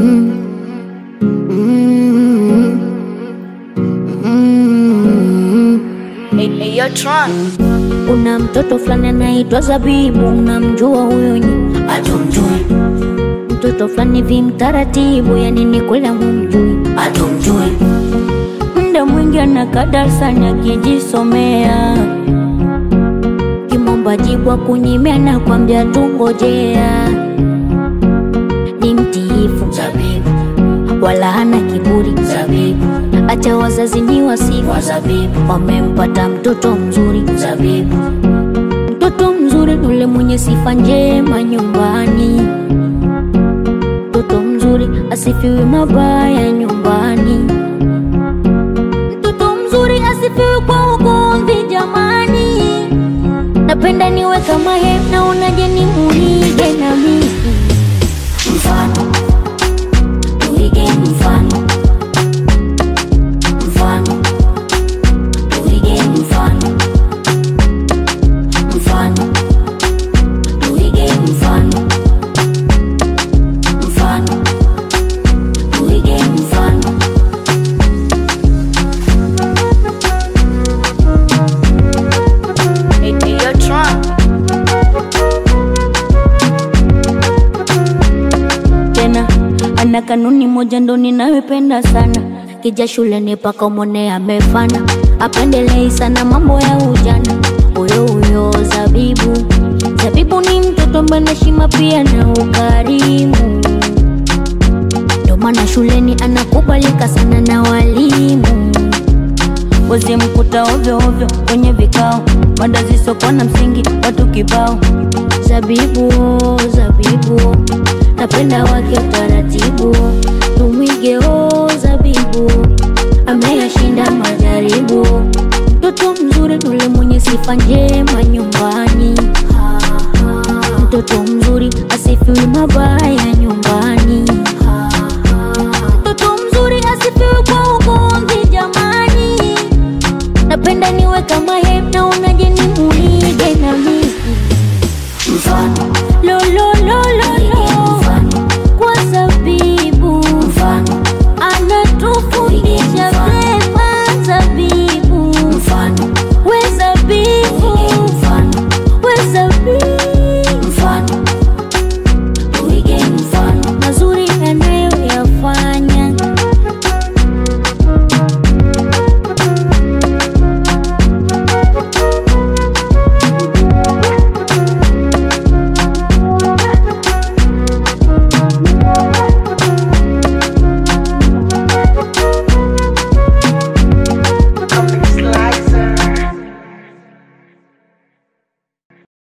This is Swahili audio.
Hey, yo, Tron. Kuna mtoto fulani anaitwa Zabibu, unamjua huyo nyi? Hatumjui, Mtoto fulani vimtaratibu, yani ni kweli humjui. hatumjui, Muda mwingi anakaa darasani akijisomea, kimomba jibwa kunyimia na kwambia tungojea. Ni mtiifu zabibu, wala hana kiburi, zabibu, acha wazazi ni wasifu, wa zabibu, wamempata mtoto mzuri. zabibu, Mtoto mzuri yule mwenye sifa njema nyumbani. Mtoto mzuri asifiwe mabaya nyumbani. Mtoto mzuri asifiwe kwa ugomvi jamani. Napenda niwe kama yeye, naonaje ni muige na mimi. mfano, tuige mfano, mfano, tuige mfano, mfano, tuige mfano, mfano, tuige mfano. Hey, hey, yo, Tron. tena ana kanuni moja ndo ninayopenda sana kija shuleni paka mwone amefana apendelei sana mambo ya ujana huyo huyo zabibu zabibu ni mtoto ambaye ana heshima pia na ukarimu ndo maana shuleni anakubalika sana na walimu wazimkuta ovyo ovyo kwenye vikao mada zisokuwa na msingi watu kibao zabibu zabibu napenda wake utaratibu tumwige o zabibu ameyashinda majaribu mtoto mzuri tule mwenye sifa njema nyumbani mtoto mzuri asifiwi mabaya nyumbani mtoto mzuri asifiwi kwa ugomvi jamani napenda niwe kama